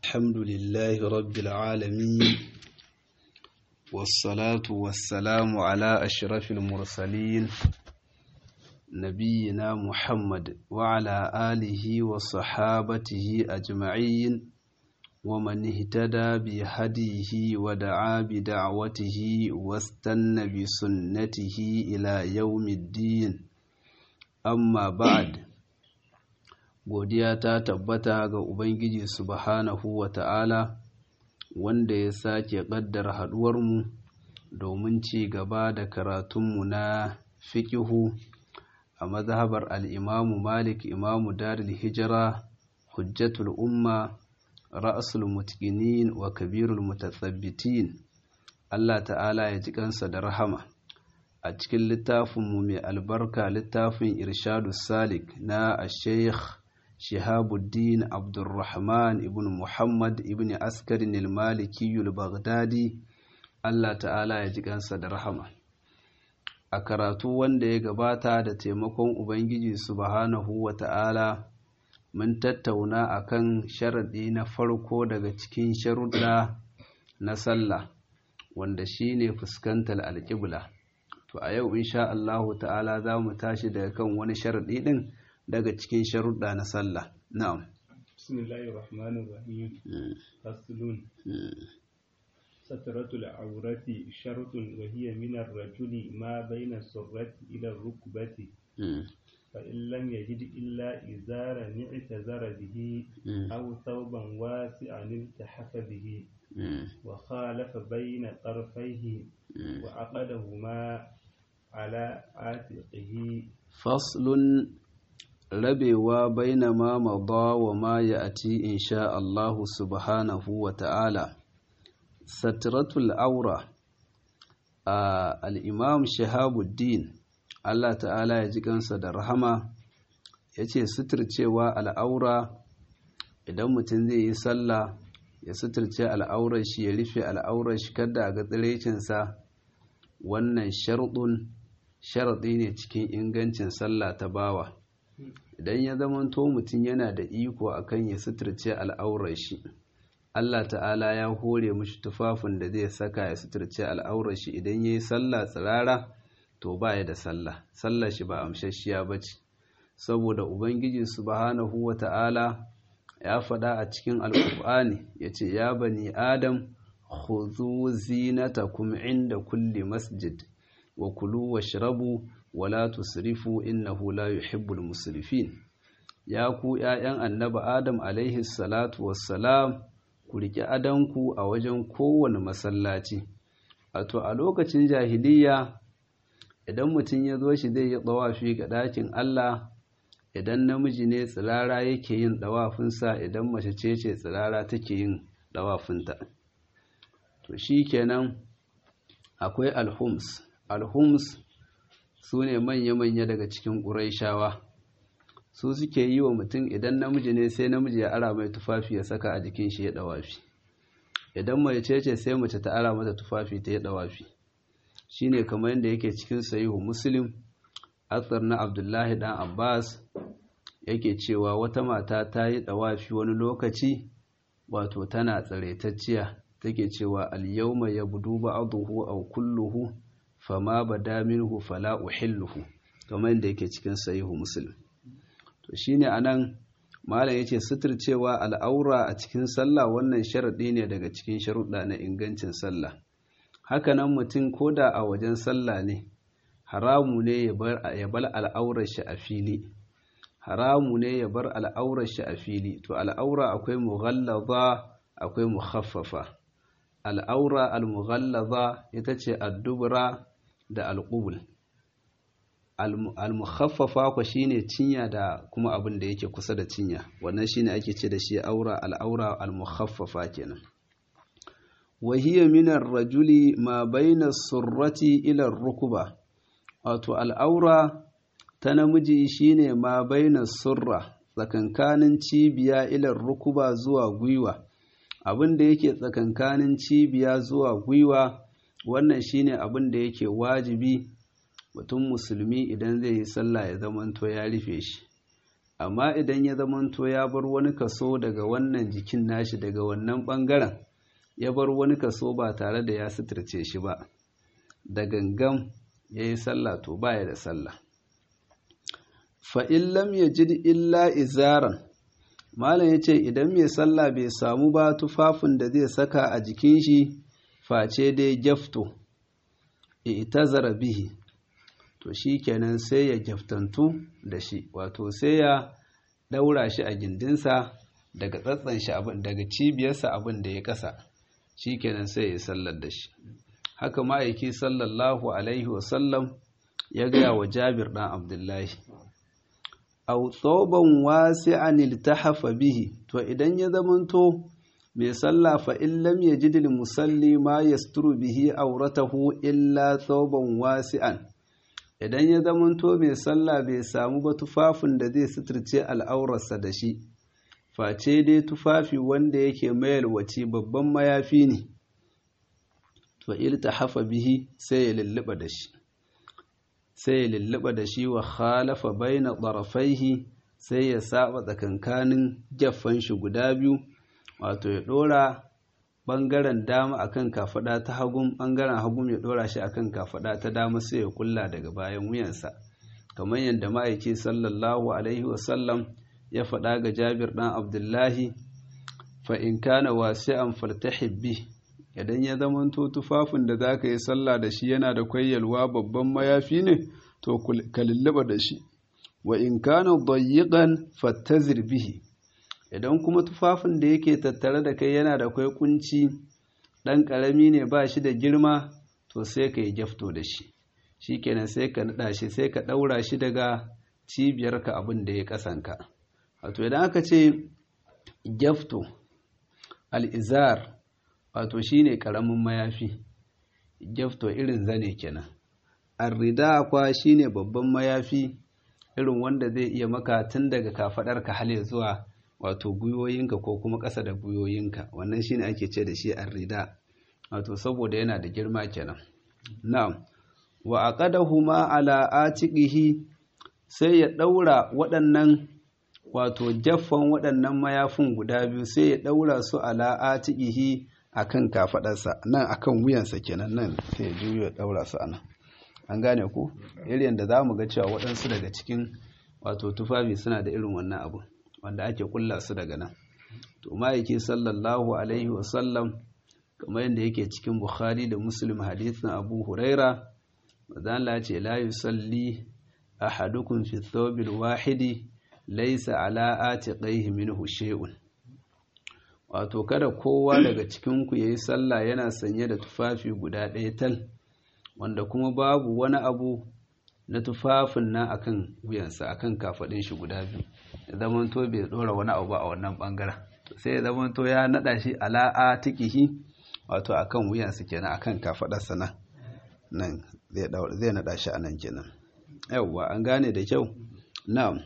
الحمد لله رب العالمين والصلاة والسلام على أشرف المرسلين نبينا محمد وعلى آله وصحابته أجمعين ومن اهتدى بهديه ودعا بدعوته واستنى بسنته إلى يوم الدين amma ba'ad godiya ta tabbata ga ubangiji subhanahu wa ta'ala wanda ya sake ƙaddara haɗuwarmu domin ci gaba da karatunmu na fikihu a mazhabar al'imamu malik imamu darul hijira hujjatul umma ra'asul mutqinin wa kabirul mutathabbitin Allah ta'ala ya ji kansa da rahama a cikin littafinmu mai albarka littafin irshadu salik na sheikh shihabuddin abdulrahman ibn muhammad ibn askarin ilmalikiyul baghdadi allah ta'ala ya ji kansa da rahama a karatu wanda ya gabata da taimakon ubangiji subhanahu wa ta'ala mun tattauna akan sharaɗi na farko daga cikin sharuɗa na sallah wanda shine fuskantar alƙibla to a yau insha Allahu ta'ala za mu tashi daga kan wani sharaɗi ɗin daga cikin sharuɗa na sallah na'am bismillahir rahmanir rahim faslun satratul awrati shartun wa hiya min ar-rajuli ma bayna surrati ila ar-rukbati fa in lam yajid illa izara ni'tazara bihi aw thawban wasi'an iltahafa bihi wa khalafa bayna tarfayhi wa aqadahuma ala atiqihi faslun rabewa baina ma mada wa ma ya'ti insha Allah subhanahu wa ta'ala satratul aura al-imam shahabuddin Allah ta'ala ya ji kansa da rahama yace suturcewa al'aura idan mutum zai yi sallah ya suturce al'aurar shi ya rufe al'aurar shi kada ga tsirecinsa wannan sharɗun sharaɗi ne cikin ingancin sallah ta bawa idan ya zamanto mutum yana da iko akan ya suturce al'aurar shi Allah ta'ala ya hore mishi tufafin da zai saka ya suturce al'aurar shi idan ya yi sallah tsirara to ba ya da sallah sallah shi ba amshashiya ba ce saboda ubangiji subhanahu wa ta'ala ya faɗa a cikin alƙur'ani ya ce ya bani adam khudhu zinatakum inda kulli masjid wa kulu washrabu wala tusrifu innahu la yuhibbul musrifin ya ku ƴaƴan annabi adam alaihi salatu wassalam ku riƙe adanku a wajen kowane masallaci wato a lokacin jahiliya idan mutum ya zo shi zai yi tsawafi ga ɗakin Allah idan namiji ne tsirara yake yin ɗawafinsa idan mace ce ce tsirara take yin ɗawafinta to shi kenan akwai alhums alhums su ne manya-manya daga cikin ƙuraishawa su suke yi wa mutum idan namiji ne sai namiji ya ara mai tufafi ya saka a jikin shi ya ɗawafi idan mace ce ce sai mace ta ara mata tufafi ta ya ɗawafi shi ne kamar yadda yake cikin sayihu muslim athar na abdullahi dan abbas yake cewa wata mata ta yi ɗawafi wani lokaci wato tana tsaraitacciya take cewa al-yawma yabdu ba'dahu aw kulluhu fama bada minhu fala uhilluhu kamar yadda yake cikin sahihu muslim to shine anan malam yace suturcewa al'aura a cikin sallah wannan sharadi ne daga cikin sharuɗa na ingancin sallah haka nan mutum koda a wajen sallah ne haramu ne ya bar al'aurar shi a fili haramu ne ya bar al'aurar shi a fili to al'aura akwai mughallaza akwai mukhaffafa al'aura al-mughallaza ita ce addubra da alqubul al-mukhaffafa ko shine cinya da kuma abin da yake kusa da cinya wannan shine ake ce da shi aura al-aura al-mukhaffafa kenan wa hiya min ar-rajuli ma bayna as-surrati ila ar-rukba wato al'aura ta namiji shine ma baina surra tsakankanin cibiya ilar rukuba zuwa gwiwa abin da yake tsakankanin cibiya zuwa gwiwa wannan shine abin da yake wajibi mutum musulmi idan zai yi sallah ya zamanto ya rufe shi amma idan ya zamanto ya bar wani kaso daga wannan jikin nashi daga wannan ɓangaren ya bar wani kaso ba tare da ya suturce shi ba da gangan ya yi sallah to baya da sallah fa'in lam ya ji illa izaran malam ya ce idan mai sallah bai samu ba tufafin da zai saka a jikin shi face dai gyafto itazara bihi to shi kenan sai ya gyaftantu da shi wato sai ya daura shi a gindinsa daga tsatsan shi abin daga cibiyarsa abin da ya kasa shi kenan sai ya sallar da shi haka ma'aiki sallallahu alaihi wasallam ya gaya wa jabir ɗan abdullahi au tsoban wasi'an iltahafa bihi to idan ya zamanto mai sallah fa in lam yajid musalli ma yasturu bihi auratahu illa tsoban wasi'an idan ya zamanto mai sallah bai samu ba tufafin da zai suturce al'aurarsa da shi face dai tufafi wanda yake mayalwaci babban mayafi ne to iltahafa bihi sai ya lulluɓa da shi sai ya lulluɓa da shi wa khalafa baina ɗarafaihi sai ya saba tsakankanin jaffan shi guda biyu wato ya ɗora ɓangaren dama akan kafaɗa ta hagun ɓangaren hagun ya ɗora shi akan kafaɗa ta dama sai ya kulla daga bayan wuyansa kamar yadda ma'aiki sallallahu alaihi wasallam ya faɗa ga jabir ɗan abdullahi fa in kana wasi'an faltahib bi idan ya zamanto tufafin da za ka yi sallah da shi yana da kwayyalwa babban mayafi ne to ka lullaba da shi wa in kana dayyiqan fattazir bihi idan kuma tufafin da yake tattare da kai yana da kwai kunci dan karami ne ba shi da girma to sai ka yi jafto da shi shikenan sai ka nada shi sai ka daura shi daga cibiyarka abin da ya kasanka wato idan aka ce jafto al-izar wato shine karamin mayafi jafto irin zane kenan arrida kwa shine babban mayafi irin wanda zai iya maka tun daga kafadarka hale zuwa wato gwiwoyinka ko kuma ƙasa da gwiwoyinka wannan shine ake ce da shi arrida wato saboda yana da girma kenan na'am wa aqadahuma ala atiqihi sai ya daura waɗannan wato jaffan waɗannan mayafin guda biyu sai ya daura su ala atiqihi akan kafadarsa nan akan wuyansa kenan nan sai ya juyo ya daura su anan an gane ku irin da zamu ga cewa waɗansu daga cikin wato tufafi suna da irin wannan abu wanda ake kulla su daga nan to ma'aiki sallallahu alaihi wasallam kamar yadda yake cikin bukhari da muslim hadithin abu huraira mazan ya ce la yusalli ahadukum fi thawbil wahidi laysa ala atiqaihi minhu shay'un wato kada kowa daga cikin ku yayi sallah yana sanye da tufafi guda ɗaya tal wanda kuma babu wani abu na tufafin nan akan wuyansa akan kafadin shi guda biyu ya zamanto bai dora wani abu ba a wannan bangaren sai ya zamanto ya nada shi ala atiqihi wato akan wuyansa kenan akan kafadarsa nan nan zai zai nada shi anan kenan yawwa an gane da kyau na'am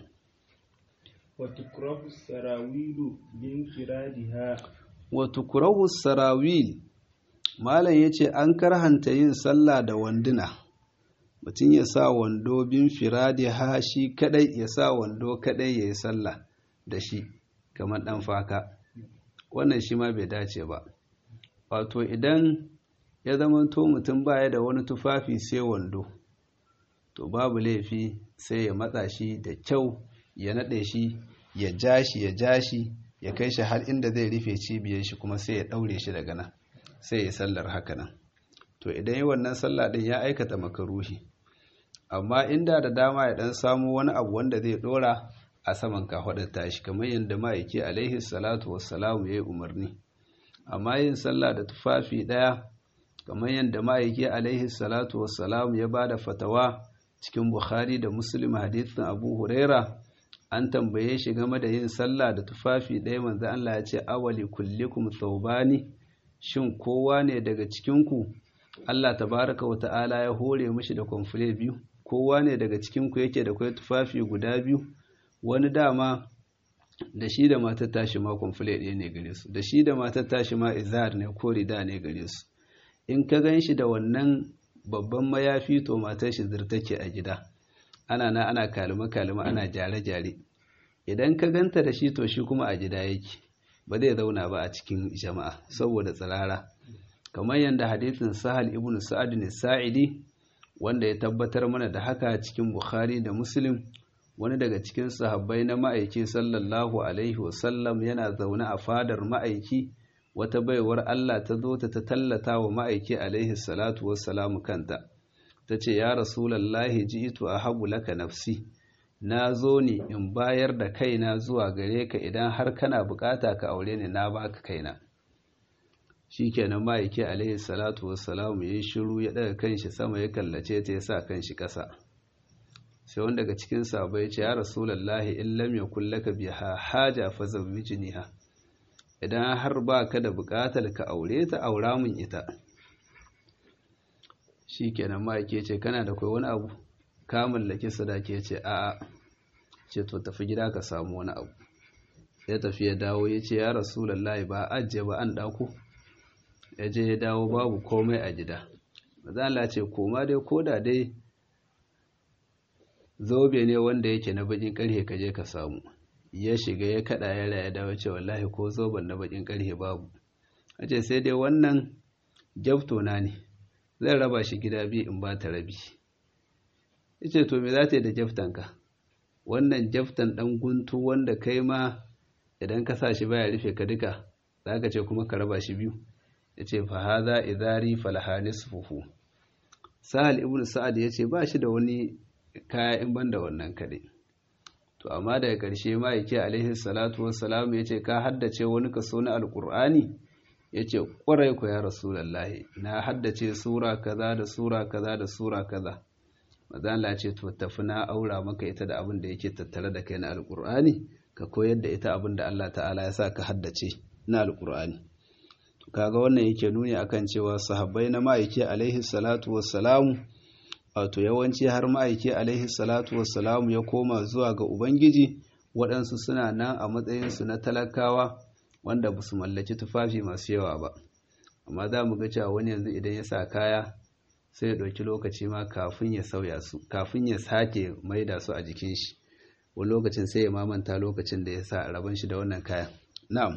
wa tukrahu sarawilu bin kiradiha wa tukrahu sarawil malam yace an karhanta yin sallah da wanduna mutum ya sa wando bin firadi ha shi kadai ya sa wando kadai ya yi sallah da shi kamar dan faka wannan shi ma bai dace ba wato idan ya zamanto mutum baya da wani tufafi sai wando to babu laifi sai ya matsa shi da kyau ya naɗe shi ya ja shi ya ja shi ya kai shi har inda zai rufe cibiyar shi kuma sai ya ɗaure shi daga nan sai ya sallar haka nan to idan yi wannan sallah ɗin ya aikata makaruhi amma inda da dama ya ɗan samu wani abu wanda zai ɗora a saman kafaɗar tashi kamar yadda ma'aiki alaihi salatu wassalamu ya yi umarni amma yin sallah da tufafi ɗaya kamar yadda ma'aiki alaihi salatu wassalamu ya ba da fatawa cikin bukhari da muslim hadithin abu huraira an tambaye shi game da yin sallah da tufafi ɗaya manzo Allah ya ce awali kullikum thawbani shin kowa ne daga cikinku Allah tabaraka wa ta'ala ya hore mishi da kwamfule biyu kowa ne daga cikinku yake da kwai tufafi guda biyu wani dama da shi da matar tashi ma kwamfule ɗaya ne gare su da shi da matar tashi ma izar ne ko rida ne gare su in ka gan shi da wannan babban mayafi to matar shi zirtake a gida ana na ana kalima kalima ana jare jare idan ka ganta da shi to shi kuma a gida yake ba zai zauna ba a cikin jama'a saboda tsirara kamar yadda hadithin sahal ibn sa'ad ne sa'idi wanda ya tabbatar mana da haka cikin bukhari da muslim wani daga cikin sahabbai na ma'aiki sallallahu alaihi wasallam yana zaune a fadar ma'aiki wata baiwar Allah ta zo ta ta tallata wa ma'aiki alaihi salatu wassalamu kanta ta ce ya rasulallahi ji'itu a habu laka nafsi na zo ne in bayar da kaina zuwa gare ka idan har kana bukata ka aure ni na baka kaina shikenan ma'aiki alaihi salatu wassalamu ya yi shiru ya daga kanshi sama ya kallace ta ya sa kanshi ƙasa sai wanda daga cikin sabai ce ya rasulallahi in lam yakul laka biha haja fa zawwijniha idan har ba ka da buƙatar ka aure ta aura mun ita shikenan ma yake ce kana da kai wani abu ka mallaki sadaki ce a'a ce to tafi gida ka samu wani abu ya tafi ya dawo ya ce ya rasulallahi ba ajiye ba an ɗako ya je ya dawo babu komai a gida maza Allah ce koma dai koda dai zobe ne wanda yake na bakin karhe ka je ka samu ya shiga ya kada ya raya dawo ce wallahi ko zoben na bakin karhe babu a ce sai dai wannan jabto na ne zan raba shi gida biyu in ba ta rabi ya ce to me za ta yi da jaftanka wannan jaftan dan guntu wanda kai ma idan ka sa shi baya rufe ka duka za ka ce kuma ka raba shi biyu ya ce fa haza idari falaha nisfuhu sahal ibn sa'ad ya ce ba shi da wani kaya in banda wannan kaɗai to amma daga ƙarshe ma yake alaihi salatu wassalam ya ce ka haddace wani kaso na alƙur'ani ya ce ƙwarai ku ya rasulallahi na haddace sura kaza da sura kaza da sura kaza mazala ce to tafi na aura maka ita da abin da yake tattare da kai na alƙur'ani ka koyar da ita abin da Allah ta'ala ya sa ka haddace na alƙur'ani kaga wannan yake nuni akan cewa sahabbai na ma'aiki alaihi salatu wassalamu wato yawanci har ma'aiki alaihi salatu wassalamu ya koma zuwa ga ubangiji waɗansu suna nan a matsayinsu na talakawa wanda ba su mallaki tufafi masu yawa ba amma za mu ga cewa wani yanzu idan ya sa kaya sai ya ɗauki lokaci ma kafin ya sauya su kafin ya sake maida su a jikin shi wani lokacin sai ya mamanta lokacin da ya sa rabon shi da wannan kaya na'am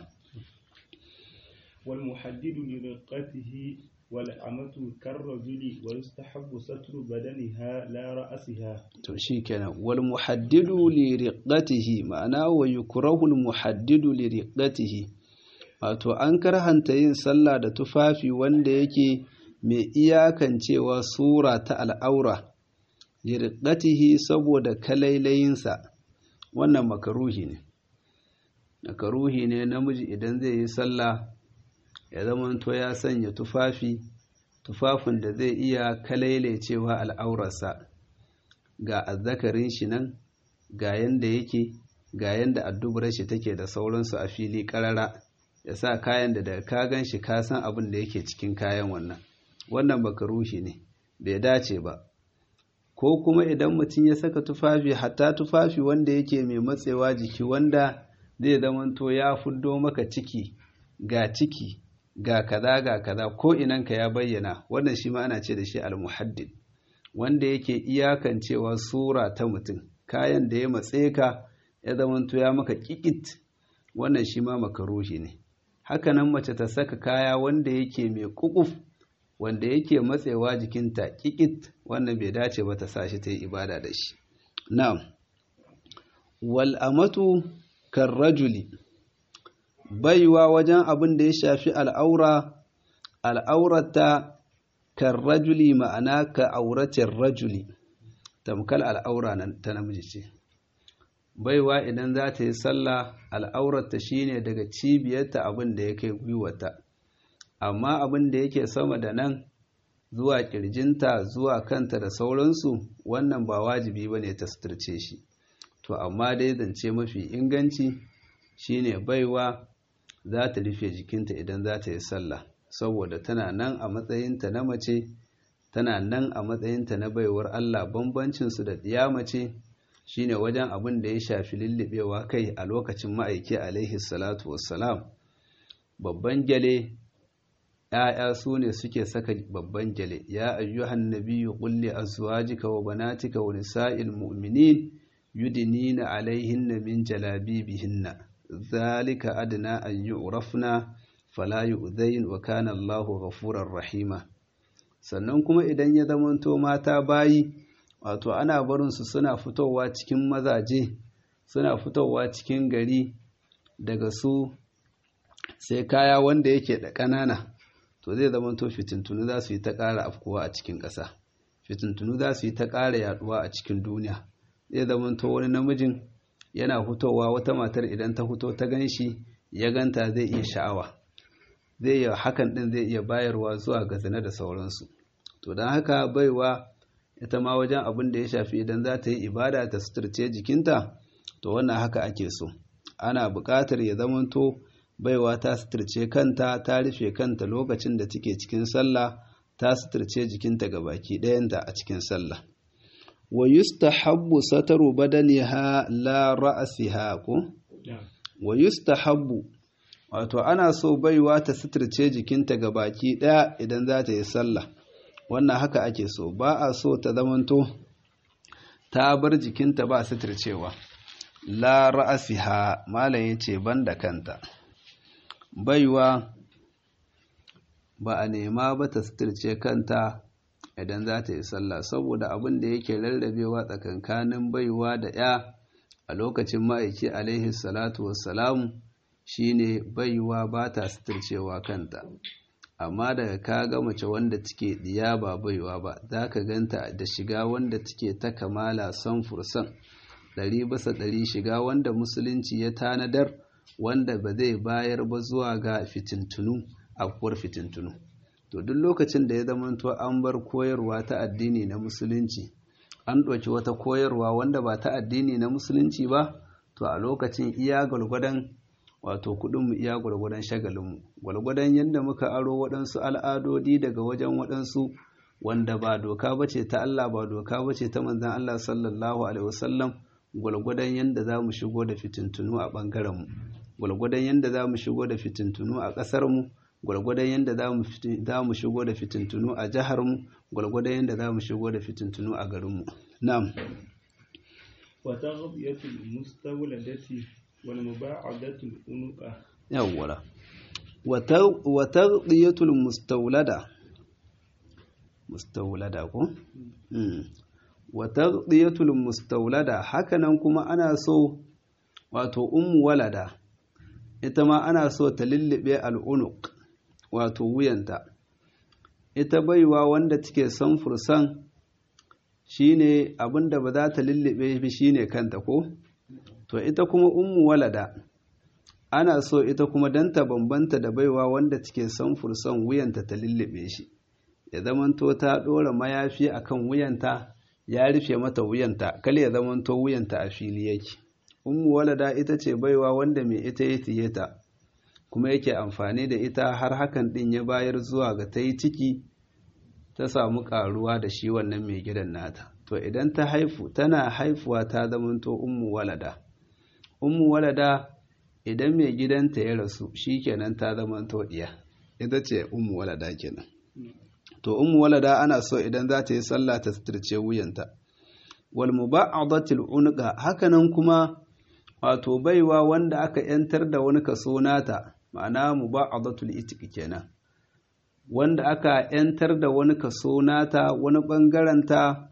والمحدد لرقته والأمة كالرجل ويستحب ستر بدنها لا رأسها to shikenan wal muhaddidu li riqatihi ma'ana wa yukrahu al muhaddidu li riqatihi wato an karhanta yin sallah da tufafi wanda yake mai iyakancewa sura ta al'aura li riqatihi saboda kalailayinsa wannan makaruhi ne makaruhi ne namiji idan zai yi sallah ya zamanto ya sanya tufafi tufafin da zai iya kalailecewa al'aurarsa ga azzakarin shi nan ga yanda yake ga yanda addubar shi take da sauransu a fili karara ya sa kayan da daga ka gan shi ka san abin da yake cikin kayan wannan wannan makaruhi ne bai dace ba ko kuma idan mutum ya saka tufafi hatta tufafi wanda yake mai matsewa jiki wanda zai zamanto ya fuddo maka ciki ga ciki ga kaza ga kaza ko inanka ya bayyana wannan shi ma ana ce da shi al-muhaddid wanda yake iyakancewa sura ta mutum kayan da ya matse ka ya zamanto ya maka kikit wannan shi ma makaruhi ne hakanan mace ta saka kaya wanda yake mai kukuf wanda yake matsewa jikinta kikit wannan bai dace ba ta sa shi ta yi ibada da shi na'am wal amatu karrajuli baiwa wajen abin da ya shafi al'aura al'aurata karrajuli ma'ana ka auratin rajuli tamkal al'aura ta namiji ce baiwa idan za ta yi sallah al'aurata shine daga cibiyarta abin da ya kai gwiwata amma abin da yake sama da nan zuwa kirjinta zuwa kanta da sauransu wannan ba wajibi ba ne ta suturce shi to amma dai zance mafi inganci shine baiwa za ta rufe jikinta idan za ta yi sallah saboda tana nan a matsayinta na mace tana nan a matsayinta na baiwar Allah bambancinsu da ɗiya mace shine wajen abin da ya shafi lullubewa kai a lokacin ma'aiki alaihi salatu wassalam babban gyale ‘ya'ya su ne suke saka babban gyale ya ayyuhan nabiyyu qul li azwajika wa banatika wa nisa'il mu'minin yudinina alaihinna min jalabibihinna zalika adna an yu'rafna fala yu'zain wa kana Allahu ghafurar rahima sannan kuma idan ya zamanto mata bayi wato ana barin su suna fitowa cikin mazaje suna fitowa cikin gari daga su sai kaya wanda yake da ƙanana to zai zamanto fitintunu za su yi ta ƙara afkuwa a cikin ƙasa fitintunu za su yi ta ƙara yaduwa a cikin duniya zai zamanto wani namijin yana fitowa wata matar idan ta fito ta gan shi ya ganta zai iya sha'awa zai iya hakan ɗin zai iya bayarwa zuwa ga zina da sauransu to don haka baiwa ita ma wajen abin da ya shafi idan za ta yi ibada ta suturce jikinta to wannan haka ake so ana buƙatar ya zamanto baiwa ta suturce kanta ta rufe kanta lokacin da take cikin sallah ta suturce jikinta ga baki ɗayanta a cikin sallah wa yustahabbu sataru badaniha la ra'siha ko wa yustahabbu wato ana so baiwa ta suturce jikinta ga baki ɗaya idan za ta yi sallah wannan haka ake so ba a so ta zamanto ta bar jikinta ba suturcewa la ra'siha malam yace banda kanta baiwa ba a nema ba ta suturce kanta idan za ta yi sallah saboda abin da yake rarrabewa tsakankanin baiwa da ya a lokacin ma'aiki alaihi salatu wassalamu shine baiwa ba ta suturcewa kanta amma daga ka ga mace wanda take diya ba baiwa ba za ka ganta da shiga wanda take ta kamala san fursan ɗari bisa ɗari shiga wanda musulunci ya tanadar wanda ba zai bayar ba zuwa ga fitintunu afkuwar fitintunu to duk lokacin da ya zamanto an bar koyarwa ta addini na musulunci an ɗauki wata koyarwa wanda ba ta addini na musulunci ba to a lokacin iya gwalgwadon wato kuɗinmu iya gwalgwadon shagalinmu gwalgwadon yadda muka aro waɗansu al'adodi daga wajen waɗansu wanda ba doka ba ce ta Allah ba doka ba ce ta manzan Allah sallallahu alaihi wasallam gwalgwadon yadda za mu shigo da fitintunu a ɓangarenmu gwalgwadon yadda za mu shigo da fitintunu a ƙasarmu gwalgwadon yadda za mu shigo da fitintunu a jiharmu gwalgwadon yadda za mu shigo da fitintunu a garinmu na'am wata ghabiyatul mustawladati wal muba'adatul unuqa yawwala wata ghabiyatul mustawlada mustawlada ko wata ghabiyatul mustawlada hakanan kuma ana so wato ummu walada ita ma ana so ta lullube al'unuk wato wuyanta ita baiwa wanda take son fursan shine abinda ba za ta lullube shi shine kanta ko to ita kuma ummu walada ana so ita kuma dan ta bambanta da baiwa wanda take son fursan wuyanta ta lullube shi ya zamanto ta dora mayafi akan wuyanta ya rufe mata wuyanta kal ya zamanto wuyanta a fili yake ummu walada ita ce baiwa wanda mai ita ya tiye ta kuma yake amfani da ita har hakan din ya bayar zuwa ga ta yi ciki ta samu karuwa da shi wannan mai gidan nata to idan ta haifu tana haifuwa ta zamanto ummu walada ummu walada idan mai gidanta ya rasu shikenan ta zamanto diya ita ce ummu walada kenan to ummu walada ana so idan za ta yi sallah ta suturce wuyanta wal muba'adatil unqa hakanan kuma wato baiwa wanda aka yantar da wani kaso nata ma'ana muba'adatul itiq kenan wanda aka yantar da wani kaso nata wani bangaren ta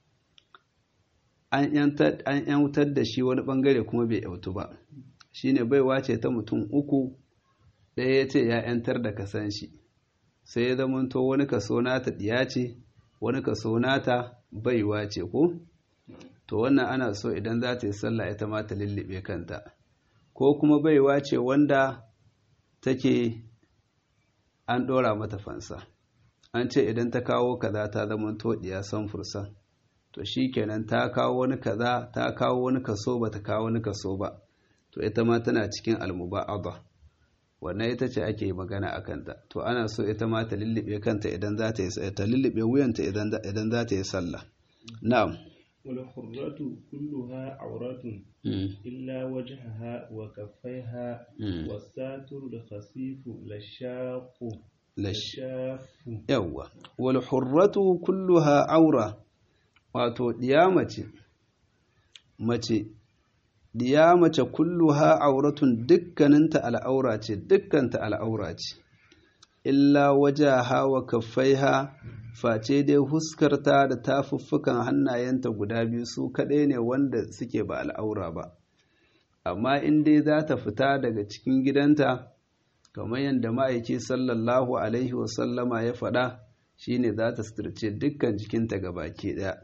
an yantar an yantar da shi wani bangare kuma bai yautu ba shine baiwa ce ta mutum uku ɗaya ya ce ya yantar da kasan shi sai ya zamanto wani kaso nata diya ce wani kaso nata baiwa ce ko to wannan ana so idan za ta yi sallah ita ma ta lullube kanta ko kuma baiwa ce wanda take an ɗora mata fansa an ce idan ta kawo kaza ta zama toɗiya san fursan to shi kenan ta kawo wani kaza ta kawo wani kaso ba ta kawo wani kaso ba to ita ma tana cikin almuba'aba wannan ita ce ake magana a kanta to ana so ita ma ta lullube kanta idan za ta yi ta lullube wuyanta idan za ta yi sallah na'am والحرة كلها عورات إلا وجهها وكفيها والساتر الخفيف للشاق للشاف يوا والحرة كلها عورة wato ɗiyamace mace diya mace kulluha auratun dukkaninta al'aura ce dukkanta al'aura ce illa wajaha wa kaffaiha face dai huskarta da tafuffukan hannayenta guda biyu su kaɗai ne wanda suke ba al'aura ba amma in dai za ta fita daga cikin gidanta kamar yadda ma'aiki sallallahu alaihi wasallama ya faɗa shine za ta suturce dukkan jikinta ga baki ɗaya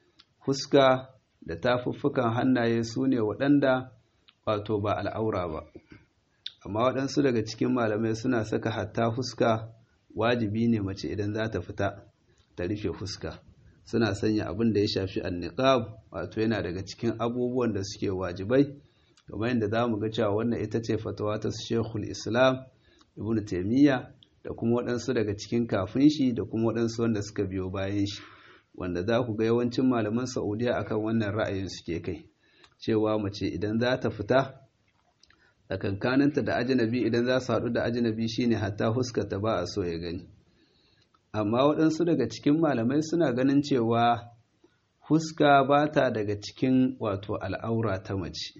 fuska da tafuffukan hannaye su ne waɗanda wato ba al'aura ba amma waɗansu daga cikin malamai suna saka hatta fuska wajibi ne mace idan za ta fita ta rufe fuska suna sanya abin da ya shafi anniqab wato yana daga cikin abubuwan da suke wajibai kamar yadda za mu ga cewa wannan ita ce fatawa ta shekul islam ibn taimiyya da kuma waɗansu daga cikin kafin shi da kuma waɗansu wanda suka biyo bayan shi wanda za ku ga yawancin malaman saudiya akan wannan ra'ayin suke kai cewa mace idan za ta fita tsakankaninta da ajinabi idan za su haɗu da ajinabi shine hatta huskata ba a so ya gani amma waɗansu daga cikin malamai suna ganin cewa huska ba ta daga cikin wato al'aura ta mace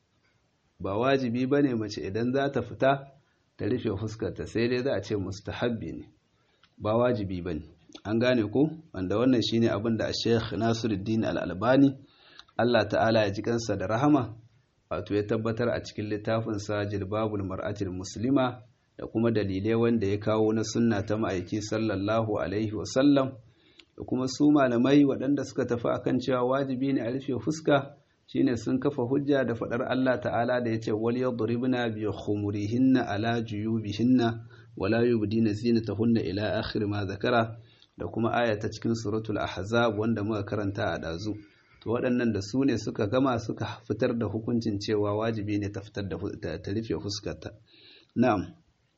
ba wajibi ba ne mace idan za ta fita ta rufe fuskarta sai dai za a ce mustahabbi ne ba wajibi ba ne an gane ko wanda wannan shine abin da sheikh nasiruddin al'albani allah ta'ala ya ji kansa da rahama wato ya tabbatar a cikin littafinsa jilbabul mar'atil muslima da kuma dalilai wanda ya kawo na sunna ta ma'aiki sallallahu alaihi wasallam da kuma su malamai waɗanda suka tafi akan cewa wajibi ne a rufe fuska shine sun kafa hujja da faɗar Allah ta'ala da ya ce wal yadribna bi khumurihinna ala juyubihinna wala yubdina zinatahunna ila akhir ma zakara da kuma aya ta cikin suratul ahzab wanda muka karanta a dazu to waɗannan da su ne suka gama suka fitar da hukuncin cewa wajibi ne ta fitar da ta rufe fuskarta na'am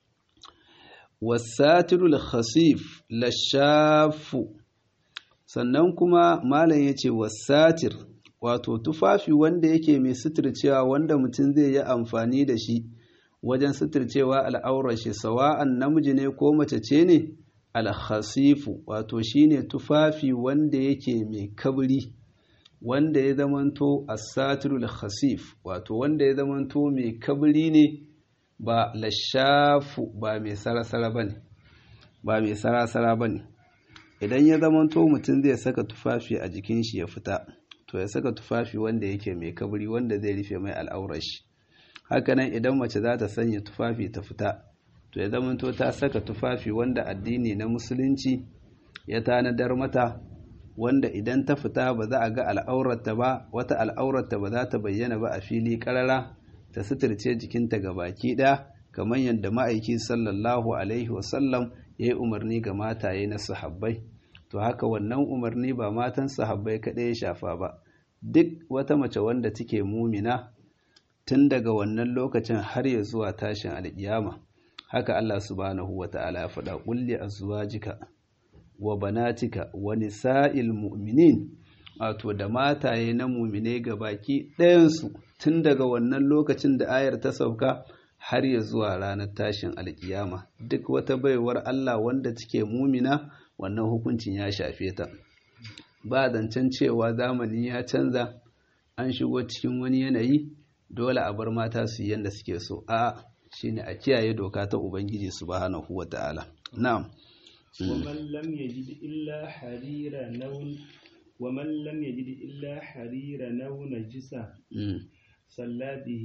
wasatirul khasif lashafu sannan kuma malam yace wasatir wato tufafi wanda yake mai suturcewa wanda mutum zai yi amfani da shi wajen suturcewa al'aurar shi sawa'an namiji ne ko mace ce ne alhasifu wato shine tufafi wanda yake mai kabri wanda ya zamanto asatirul khasif wato wanda ya zamanto mai kabri ne ba lashafu ba mai sarasara bane ba mai sarasara bane idan ya zamanto mutum zai saka tufafi a jikin shi ya fita to ya saka tufafi wanda yake mai kabri wanda zai rufe mai al'aurar shi hakanan idan mace za ta sanya tufafi ta fita to ya zamanto ta saka tufafi wanda addini na musulunci ya tanadar mata wanda idan ta fita ba za a ga al'aurarta ba wata al'aurarta ba za ta bayyana ba a fili karara ta suturce jikinta ga baki ɗaya kamar yadda ma'aiki sallallahu alaihi wasallam ya yi umarni ga mataye na sahabbai to haka wannan umarni ba matan sahabbai kaɗai ya shafa ba duk wata mace wanda take mumina tun daga wannan lokacin har ya zuwa tashin alƙiyama haka Allah subhanahu wa ta'ala ya faɗa kulli azwajika wa banatika wa nisa'il mu'minin wato da mataye na mumine ga baki ɗayansu tun daga wannan lokacin da ayar ta sauka har ya zuwa ranar tashin alkiyama duk wata baiwar Allah wanda take mumina wannan hukuncin ya shafe ta ba zancen cewa zamani ya canza an shigo cikin wani yanayi dole a bar mata su yi yadda suke so a shine a kiyaye doka ta ubangiji subhanahu wata'ala na'am ومن لم يجد إلا حرير نون ومن لم يجد إلا حرير نو نجسة صلى به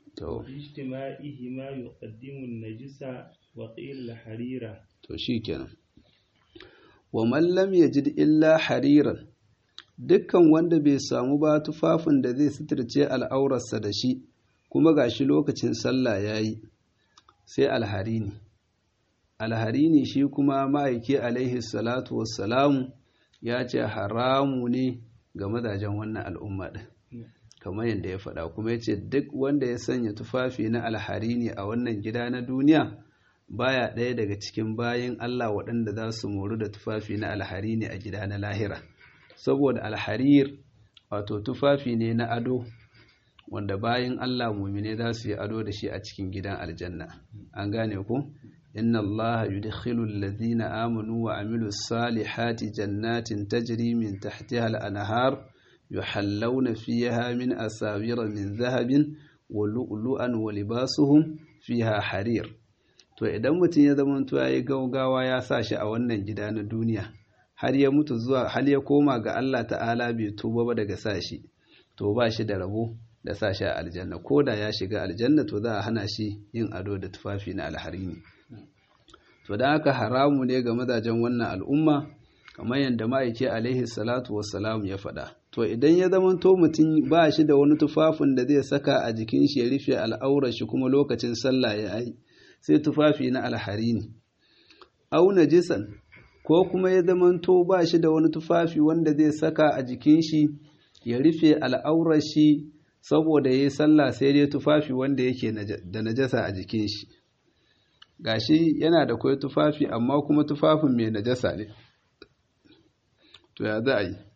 باجتماعهما يقدم النجسة وقيل الحريرة to shikenan wa man lam yajid illa hariran dukkan wanda bai samu ba tufafin da zai suturce al'aurarsa da shi kuma gashi lokacin sallah yayi sai alharini alharini shi kuma ma'aiki alaihi salatu wassalamu ya ce haramu ne ga mazajen wannan al'umma ɗin kamar yadda ya faɗa kuma ya ce duk wanda ya sanya tufafi na alharini a wannan gida na duniya baya ɗaya daga cikin bayan Allah waɗanda za su moru da tufafi na alharini a gida na lahira saboda alharir wato tufafi ne na ado wanda bayan Allah mumine za su yi ado da shi a cikin gidan aljanna an gane ku inna Allah yudkhilu alladhina amanu wa amilu salihati jannatin tajri min tahtiha al-anhar yuhallawna fiha min asawira min zahabin wa lu'lu'an wa libasuhum fiha harir to idan mutum ya zama to yayi gaugawa ya sa shi a wannan gida na duniya har ya mutu zuwa har ya koma ga Allah ta'ala bai tuba ba daga sa shi to ba shi da rabo da sa shi a aljanna ko da ya shiga aljanna to za a hana shi yin ado da tufafi na alharini to da haka haramu ne ga mazajen wannan al'umma kamar yadda ma'aike alaihi salatu wassalam ya faɗa to idan ya zama to mutum ba shi da wani tufafin da zai saka a jikin shi ya rufe al'aurar shi kuma lokacin sallah ya yi sai tufafi na alharini au najisan ko kuma ya zama to ba shi da wani tufafi wanda zai saka a jikin shi ya rufe al'aurar shi saboda ya yi sallah sai dai tufafi wanda yake da najasa a jikin shi gashi yana da kwai tufafi amma kuma tufafin mai najasa ne to ya za a yi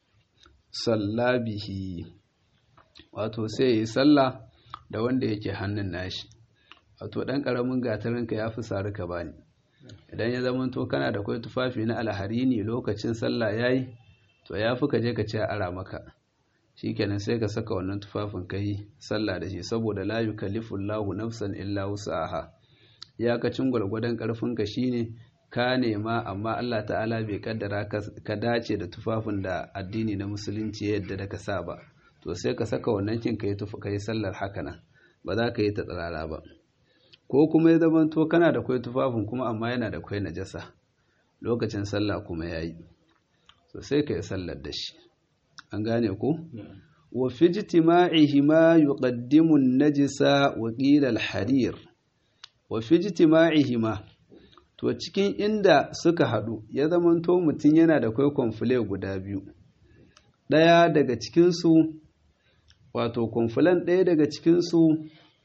sallabihi wato sai ya yi sallah da wanda yake hannun nashi wato ɗan ƙaramin gatarinka ya fi sari ka bani idan ya zama to kana da kwai tufafi na alhari ne lokacin sallah ya yi to ya fi ka je ka ce ara maka shikenan sai ka saka wannan tufafin kai sallah da shi saboda la yukallifu Allahu nafsan illa wus'aha iyakacin gwargwadon karfin ka shine ka nema amma Allah ta'ala bai kaddara ka dace da tufafin da addini na musulunci yadda da ka sa ba to sai ka saka wannan kin kai tufa kai sallar haka nan ba za ka yi ta tsirara ba ko kuma ya zama to kana da kwai tufafin kuma amma yana da kwai najasa lokacin sallah kuma yayi so sai ka yi sallar da shi an gane ku wa fi ijtima'ihi ma yuqaddimu an-najisa wa qila al-harir wa fi ijtima'ihi ma to cikin inda suka hadu ya zamanto mutun yana da kai konfule guda biyu daya daga cikin su wato konfulan daya daga cikin su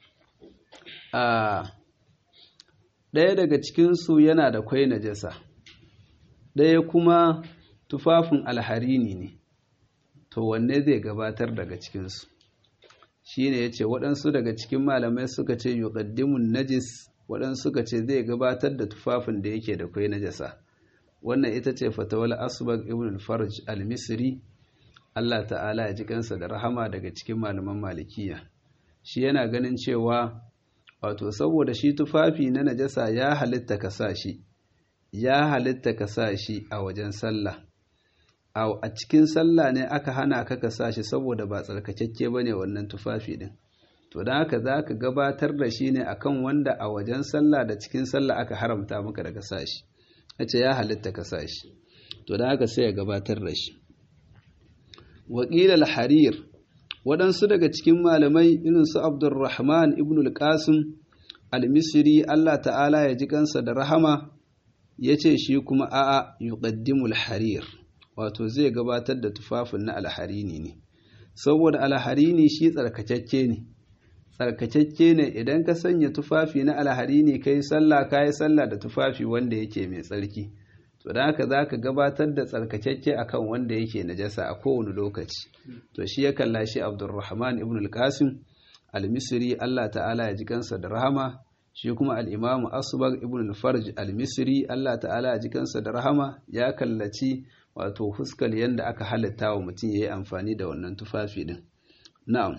a daya daga cikin su yana da kai najasa daya kuma tufafin alharini ne to wanne zai gabatar daga cikinsu shi ne ya ce waɗansu daga cikin malamai suka ce yuqaddimun najis waɗansu suka ce zai gabatar da tufafin da yake da kwai najasa wannan ita ce fatawal asbag ibn al-farj al-misri Allah ta'ala ya ji kansa da rahama daga cikin malaman malikiya shi yana ganin cewa wato saboda shi tufafi na najasa ya halitta ka sa shi ya halitta ka sa shi a wajen sallah a cikin sallah ne aka hana ka ka sa shi saboda ba tsarkakakke ba ne wannan tufafi din to don haka za ka gabatar da shi ne akan wanda a wajen sallah da cikin sallah aka haramta maka daga sa shi a ce ya halitta ka sa shi to don haka sai ya gabatar da shi waƙilal harir waɗansu daga cikin malamai irin su abdulrahman ibn al-qasim al-misri allah ta'ala ya ji kansa da rahama ya ce shi kuma a'a yuqaddimul harir wato zai gabatar da tufafin na alharini ne saboda alharini shi tsarkakakke ne tsarkakakke ne idan ka sanya tufafi na alharini kai sallah kai sallah da tufafi wanda yake mai tsarki to da haka zaka gabatar da tsarkakakke akan wanda yake najasa a kowane lokaci to shi ya kalla shi Abdulrahman ibn al-Qasim al-Misri Allah ta'ala ya ji kansa da rahama shi kuma al-Imam Asbagh ibn al-Farj al-Misri Allah ta'ala ya ji kansa da rahama ya kallaci wato fuskar yadda aka halitta wa mutum ya yi amfani da wannan tufafi din na'am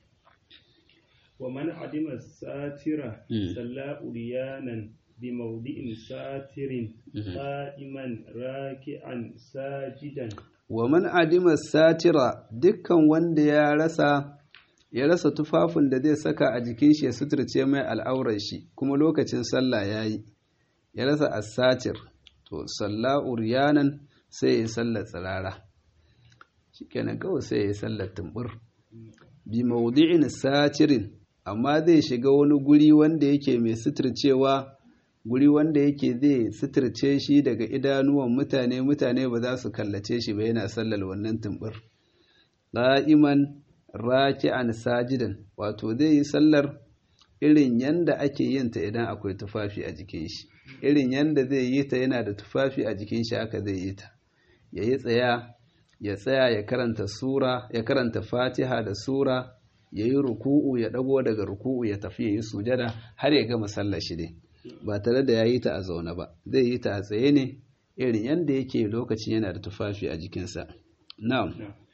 wa man adima satira salla uriyanan bi mawdi'in satirin qa'iman raki'an sajidan wa man adima satira dukkan wanda ya rasa ya rasa tufafin da zai saka a jikin shi ya suturce mai al'aurar shi kuma lokacin sallah yayi ya rasa as-satir to salla uriyanan sai ya sallar tsirara shikenan kawai sai ya sallar tumbur bi maudi'in satirin amma zai shiga wani guri wanda yake mai suturcewa guri wanda yake zai suturce shi daga idanuwan mutane mutane ba za su kallace shi ba yana sallar wannan tumbur qa'iman raki'an sajidan wato zai yi sallar irin yanda ake yin ta idan akwai tufafi a jikin shi irin yanda zai yi ta yana da tufafi a jikin shi haka zai yi ta ya yi tsaya ya tsaya ya karanta sura ya karanta fatiha da sura ya yi ruku'u ya ɗago daga ruku'u ya tafi ya yi sujada har ya gama sallar shi dai ba tare da ya yi ta a zaune ba zai yi ta a tsaye ne irin yadda yake lokacin yana da tufafi a jikinsa na'am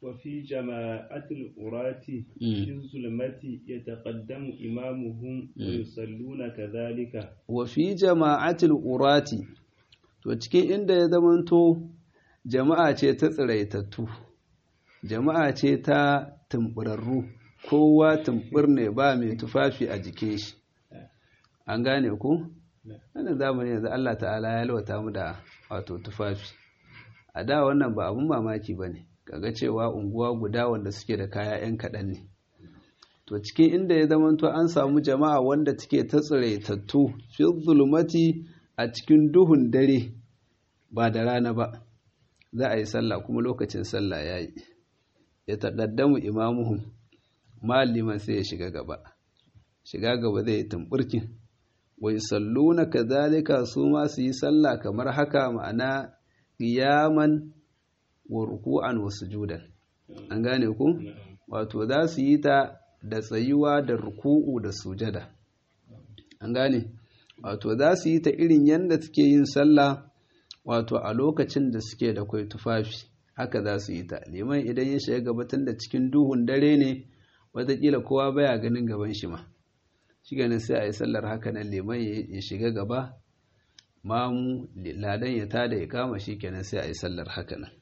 وفي جماعة القراة في الظلمة يتقدم إمامهم ويصلون كذلك وفي جماعة القراة to cikin inda ya zamanto jama'a ce ta tsiraitattu jama'a ce ta tumburarru kowa tumbur ne ba mai tufafi a jikin shi an gane ku wannan zamani yanzu Allah ta'ala ya lwata mu da wato tufafi a da wannan ba abun mamaki ba ne kaga cewa unguwa guda wanda suke da kaya 'yan kaɗan ne to cikin inda ya zamanto an samu jama'a wanda take ta tsiraitattu fi zulumati a cikin duhun dare ba da rana ba za a yi sallah kuma lokacin sallah ya yi ya taɗaddamu imamuhum maliman sai ya shiga gaba shiga gaba zai yi tumɓurkin wai salluna kazalika su ma su yi sallah kamar haka ma'ana qiyaman wa ruku'an wa sujudan an gane ku wato za su yi ta da tsayuwa da ruku'u da sujada an gane wato za su yi ta irin yadda suke yin sallah wato a lokacin da suke da kwai tufafi haka za su yi ta liman idan ya shiga gabatar da cikin duhun dare ne watakila kowa baya ganin gaban shi ma shi ganin sai a yi sallar haka nan liman ya shiga gaba mamu ladan ya tada ya kama shi kenan sai a yi sallar haka nan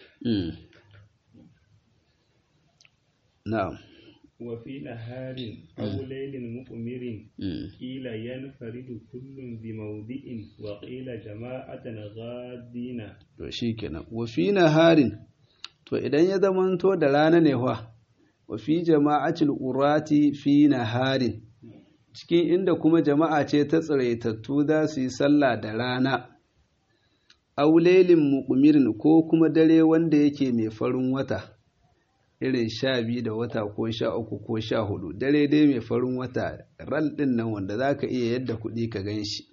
na'am وفي نهار أو ليل مؤمر قيل ينفرد كل بموضع وقيل جماعة غادين to shikenan wa fi naharin to idan ya zamanto da rana ne wa wa fi jama'atil urati fi naharin cikin inda kuma jama'a ce ta tsiraitattu za su yi sallah da rana aulelin muƙumirin ko kuma dare wanda yake mai farin wata irin sha biyu da wata ko sha uku ko sha hudu dare dai mai farin wata ral ɗin nan wanda za ka iya yadda kuɗi ka gan shi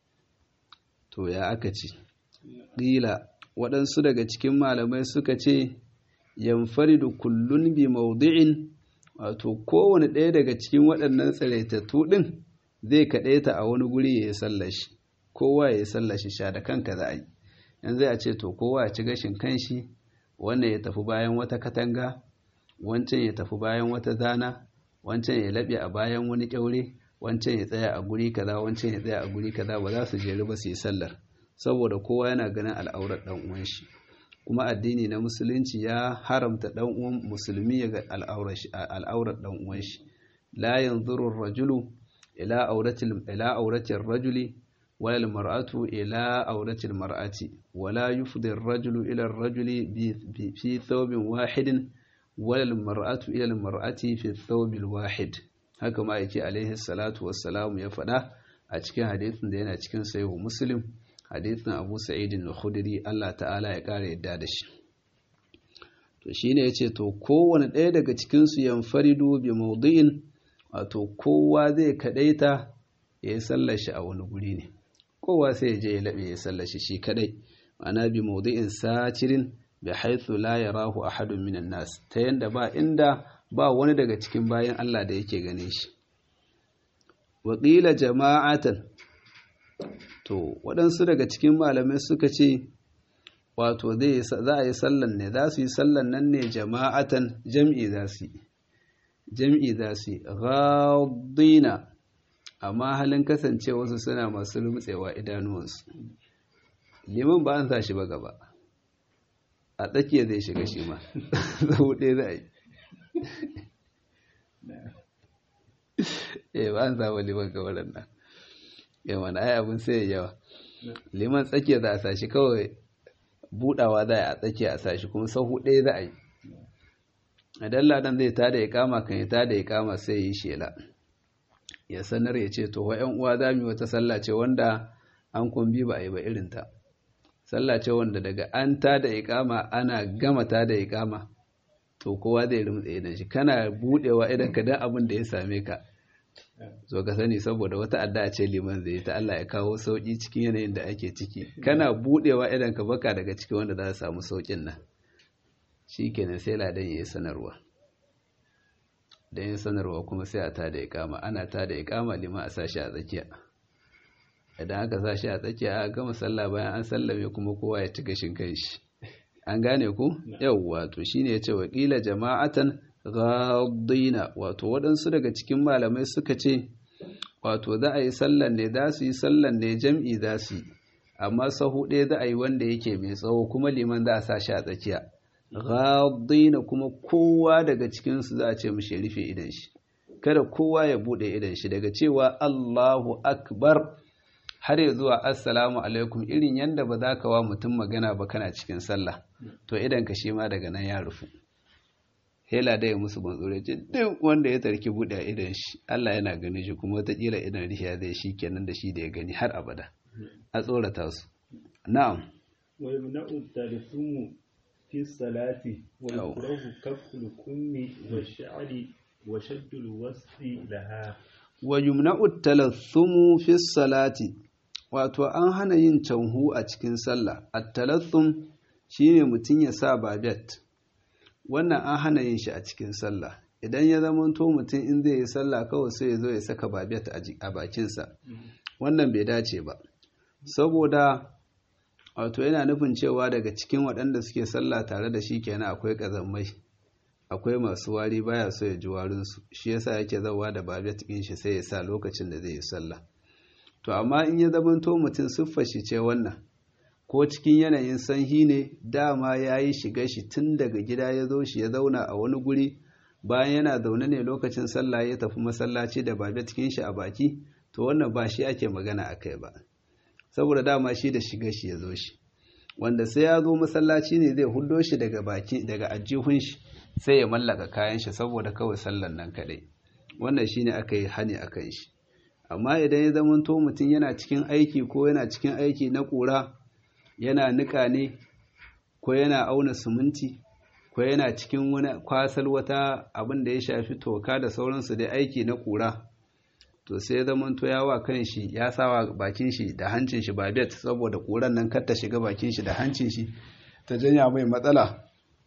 to ya aka ce ƙila waɗansu daga cikin malamai suka ce yamfaridu kullun bi maudu'in wato kowane ɗaya daga cikin waɗannan tsiraitattu ɗin zai kaɗaita a wani guri ya yi sallashi kowa ya yi sallashi sha da kanka za a yi yanzu a ce to kowa ya ci gashin kanshi wannan ya tafi bayan wata katanga wancan ya tafi bayan wata zana wancan ya laɓe a bayan wani ƙyaure wancan ya tsaya a guri kaza wancan ya tsaya a guri kaza ba za su jeru ba su yi sallar saboda kowa yana ganin al'aurar ɗan uwan shi kuma addini na musulunci ya haramta ɗan uwan musulmi ya ga al'aurar ɗan uwan shi la yanzuru rajulu ila auratil ila auratil rajuli wala almar'atu ila auratil mar'ati wala yufdi ar-rajulu ila ar-rajuli fi thawbin wahidin wala almar'atu ila almar'ati fi thawbil wahid haka ma yake alaihi salatu wassalam ya faɗa a cikin hadisin da yana cikin sahihu muslim hadisin abu sa'idin al-khudri Allah ta'ala ya kare yadda da shi to shine yace to kowane ɗaya daga cikin su yanfaridu bi mawdi'in wato kowa zai kadaita ya yi sallar shi a wani guri ne kowa sai ya je ya labe ya sallar shi shi kadai ma'ana bi mawdi'in satirin bi haythu la yarahu ahadun minan nas ta yanda ba inda ba wani daga cikin bayan Allah da yake gane shi wa qila jama'atan to waɗansu daga cikin malamai suka ce wato za a yi sallan ne za su yi sallan nan ne jama'atan jam'i za su yi jam'i za su yi ghadina amma halin kasance wasu suna masu rumtsewa idanuwansu liman ba an sa shi ba gaba a tsakiya zai shiga shi ma zau ɗaya za a yi eh ba an sa ba liman gabar nan yawan ai abin sai yawa liman tsakiya za a sashi kawai budawa za a tsakiya a sashi kuma sahu ɗaya za a yi idan ladan zai tada ya kama kan ya tada ya kama sai yi shela ya sanar ya ce to wa'yan uwa za mu yi wata sallah ce wanda an kumbi ba a yi ba irinta sallah ce wanda daga an tada ya kama ana gama tada ya kama to kowa zai rumtse idan shi kana budewa idan ka dan abin da ya same ka zo ka sani saboda wata addu'a ce liman zai ta Allah ya kawo sauki cikin yanayin da ake ciki kana budewa idan ka baka daga cikin wanda za su samu saukin nan shikenan sai ladan yayi sanarwa dan yin sanarwa kuma sai a tada iqama ana tada iqama liman a sashi a tsakiya idan aka sashi a tsakiya a gama sallah bayan an sallame kuma kowa ya ci gashin kanshi an gane ku yawwa to shine yace wakila jama'atan ghaddina wato waɗansu daga cikin malamai suka ce wato za a yi sallan ne za su yi sallan ne jam'i za su yi amma sahu ɗaya za a yi wanda yake mai tsawo kuma liman za a sa shi a tsakiya ghaddina kuma kowa daga cikinsu za a ce mu rufe idan shi kada kowa ya buɗe idan shi daga cewa Allahu akbar har ya zuwa assalamu alaikum irin yanda ba za ka wa mutum magana ba kana cikin sallah to idan ka shi ma daga nan ya rufu hela da ya musu bantsore ce duk wanda ya tarki buɗe a idan shi Allah yana ganin shi kuma wataƙila idan rihiya zai shi kenan da shi da ya gani har abada a tsorata su na'am wa yamna'u tarfumu fi salati wa yukrahu kaful kummi wa sha'ri wa shaddul wasti laha wa yumna'u talathumu fi salati wato an hana yin canhu a cikin sallah at-talathum shine mutun ya sa babet wannan an hana yin shi a cikin sallah idan ya zamanto mutum in zai yi sallah kawai sai ya zo ya saka babet a bakinsa wannan bai dace ba saboda wato yana nufin cewa daga cikin waɗanda suke sallah tare da shi kenan akwai ƙazammai akwai masu wari baya so ya ji warinsu shi yasa yake zawa da babet ɗin shi sai ya sa lokacin da zai yi sallah to amma in ya zamanto mutum siffar shi ce wannan ko cikin yanayin sanyi ne dama ya yi shiga shi tun daga gida ya zo shi ya zauna a wani guri bayan yana zaune ne lokacin sallah ya tafi masallaci da babet cikin shi a baki to wannan ba shi ake magana a kai ba saboda dama shi da shiga shi ya zo shi wanda sai ya zo masallaci ne zai hudo shi daga baki daga ajihun shi sai ya mallaka kayan shi saboda kawai sallan nan kadai wannan shine aka yi hani akan shi amma idan ya zamanto mutum yana cikin aiki ko yana cikin aiki na ƙura yana nika ne ko yana auna siminti ko yana cikin wani kwasal wata abin da ya shafi toka da sauransu dai aiki na ƙura to sai zamanto ya wa kan shi ya sawa bakin shi da hancin shi babet saboda ƙuran nan kar ta shiga bakin shi da hancin shi ta janya mai matsala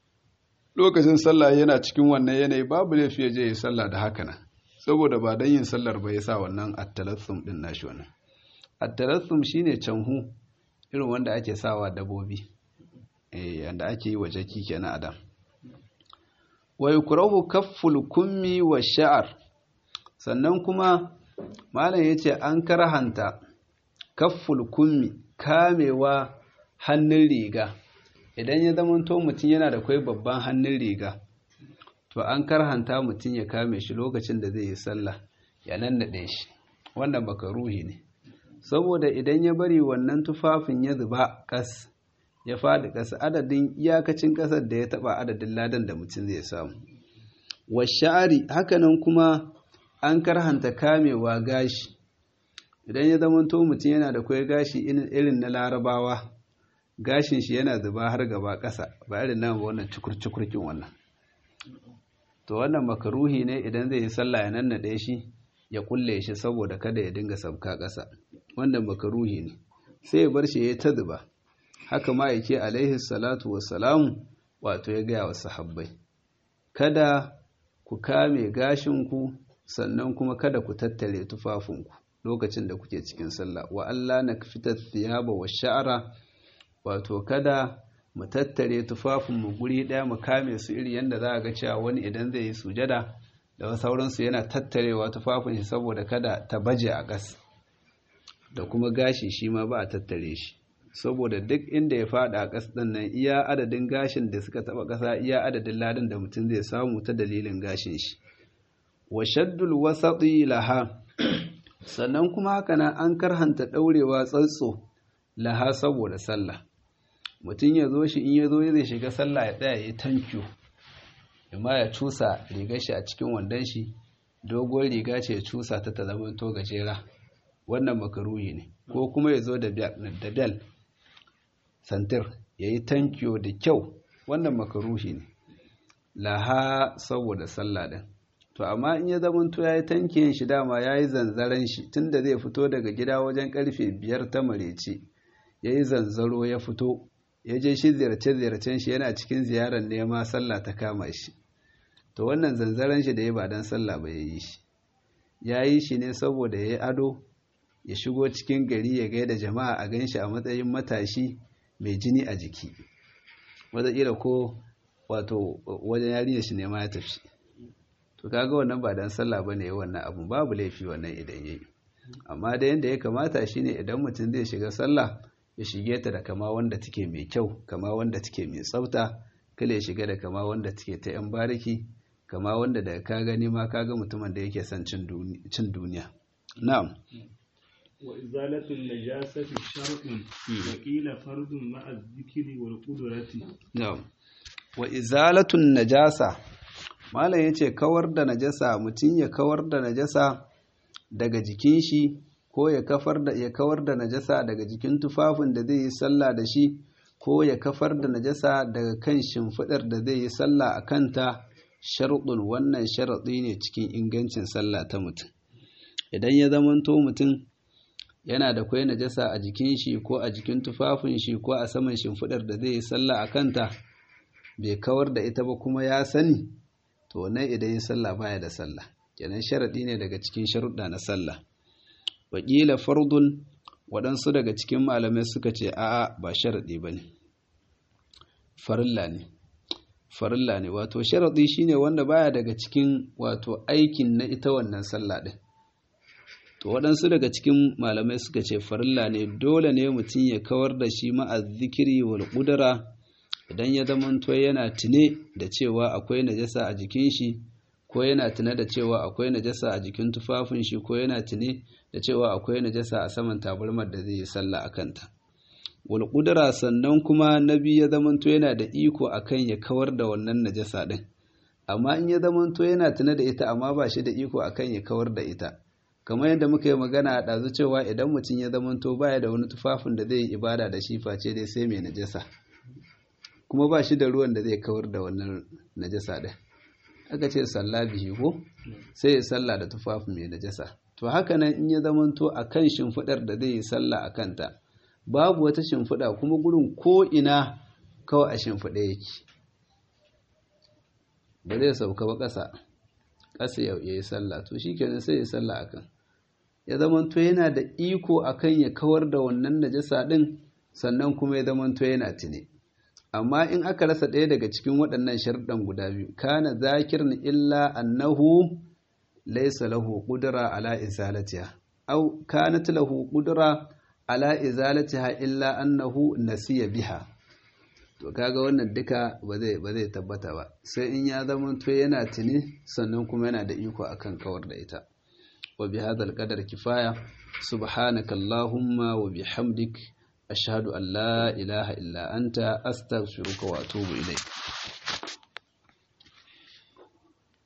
lokacin sallah yana cikin wannan yanayi babu laifi ya je yi sallah da haka nan saboda ba don yin sallar ba ya sa wannan attalassum din nashi wannan attalassum shine canhu irin wanda ake sawa dabobi eh yanda ake yi wa jaki kenan adam wa yukrahu kafful kummi wa sha'ar sannan kuma malam yace an karhanta kafful kummi kamewa hannun riga idan ya zamanto mutum yana da kwai babban hannun riga to an karhanta mutum ya kame shi lokacin da zai yi sallah ya nannaɗe shi wannan ruhi ne saboda idan ya bari wannan tufafin ya zuba kas ya faɗi ƙasa adadin iyakacin ƙasar da ya taɓa adadin ladan da mutum zai samu wa sha'ari hakanan kuma an karhanta kamewa gashi idan ya zamanto mutum yana da kwai gashi irin na larabawa gashin shi yana zuba har gaba ƙasa ba irin nan wannan cukur-cukurkin wannan to wannan makaruhi ne idan zai yi sallah ya nannaɗe shi ya kulle shi saboda kada ya dinga sabka ƙasa wannan makaruhi ne sai ya bar shi ya ta zuba haka ma yake alaihi salatu wassalamu wato ya gaya wa sahabbai kada ku kame gashinku sannan kuma kada ku tattare tufafinku lokacin da kuke cikin sallah wa Allah na fitar thiyaba wa sha'ara wato kada mu tattare tufafinmu guri ɗaya mu kame su iri yadda za a ga cewa wani idan zai yi sujada da sauransu yana tattarewa tufafin shi saboda kada ta baje a ƙas da kuma gashi shi ma ba a tattare shi saboda duk inda ya faɗa a ƙas ɗin nan iya adadin gashin da suka taɓa ƙasa iya adadin ladan da mutum zai samu ta dalilin gashin shi wa shaddul wasaɗi laha sannan kuma haka nan an karhanta ɗaurewa tsatso laha saboda sallah mutum ya zo shi in ya zo zai shiga sallah ya tsaya ya tankiyo amma ya cusa rigar shi a cikin wandon shi dogon riga ce ya cusa ta ta zama to gajera wannan makaruhi ne ko kuma ya zo da bel santir ya yi tankiyo da kyau wannan makaruhi ne laha saboda sallah din to amma in ya zama to ya yi tankiyin shi dama ya yi zanzaren shi tunda zai fito daga gida wajen karfe biyar ta marece ya yi zanzaro ya fito ya je shi ziyarce-ziyarcen shi yana cikin ziyarar nema sallah ta kama shi to wannan zanzaren shi da ya ba don sallah ba ya yi shi ya yi shi ne saboda ya yi ado ya shigo cikin gari ya gaida jama'a a gan shi a matsayin matashi mai jini a jiki wataƙila ko wato wajen yarinyar shi ne ma ya tafi to kaga wannan ba dan sallah bane ya wannan abun babu laifi wannan idan yayi amma da yanda ya kamata shine idan mutum zai shiga sallah ya shige ta da kama wanda take mai kyau kama wanda take mai tsafta kala ya shiga da kama wanda take ta yan bariki kama wanda da ka gani ma kaga mutumin da yake son cin duniya na'am wa izalatul najasati shar'un wa qila fardun ma'a dhikri wal qudrati na'am wa izalatun najasa malam yace kawar da najasa mutum ya kawar da najasa daga jikin shi ko ya kafar da ya kawar da najasa daga jikin tufafin da zai yi sallah da shi ko ya kafar da najasa daga kan shimfidar da zai yi sallah a kanta sharuɗin wannan sharaɗi ne cikin ingancin sallah ta mutum idan ya zamanto mutum yana da kwai najasa a jikin shi ko a jikin tufafin shi ko a saman shimfidar da zai yi sallah a kanta bai kawar da ita ba kuma ya sani to wannan idan ya sallah baya da sallah kenan sharaɗi ne daga cikin sharuɗa na sallah wakila fardun waɗansu daga cikin malamai suka ce a'a ba sharaɗi ba ne farilla ne farilla ne wato sharaɗi shine wanda baya daga cikin wato aikin na ita wannan sallah ɗin to waɗansu daga cikin malamai suka ce farilla ne dole ne mutum ya kawar da shi ma'a zikiri wal ƙudura idan ya zamanto yana tune da cewa akwai najasa a jikin shi ko yana tune da cewa akwai najasa a jikin tufafin shi ko yana tune da cewa akwai najasa a saman tabarmar da zai yi sallah a kanta wal qudra sannan kuma nabi ya zamanto yana da iko akan ya kawar da wannan najasa din amma in ya zamanto yana tune da ita amma ba shi da iko akan ya kawar da ita kamar yadda muka yi magana a ɗazu cewa idan mutum ya zamanto baya da wani tufafin da zai yi ibada da shi face dai sai mai najasa kuma ba shi da ruwan da zai kawar da wannan najasa ɗin aka ce sallah bihi ko sai ya sallah da tufafi mai najasa to haka nan in ya zamanto a kan shimfiɗar da zai yi sallah a kanta babu wata shimfiɗa kuma gurin ko ina kawai a shimfiɗa yake ba zai sauka ba ƙasa ƙasa ya yi sallah to shi kenan sai ya sallah a kan ya zamanto yana da iko akan ya kawar da wannan najasa ɗin sannan kuma ya zamanto yana tune amma in aka rasa ɗaya daga cikin waɗannan sharɗan guda biyu kana zakirni illa annahu laysa lahu qudra ala izalatiha aw kanat lahu qudra ala izalatiha illa annahu nasiya biha to kaga wannan duka ba zai ba zai tabbata ba sai in ya zama to yana tuni sannan kuma yana da iko akan kawar da ita wa bi hadal qadar kifaya subhanakallahumma wa bihamdik ashhadu an la ilaha illa anta astaghfiruka wa atubu ilayk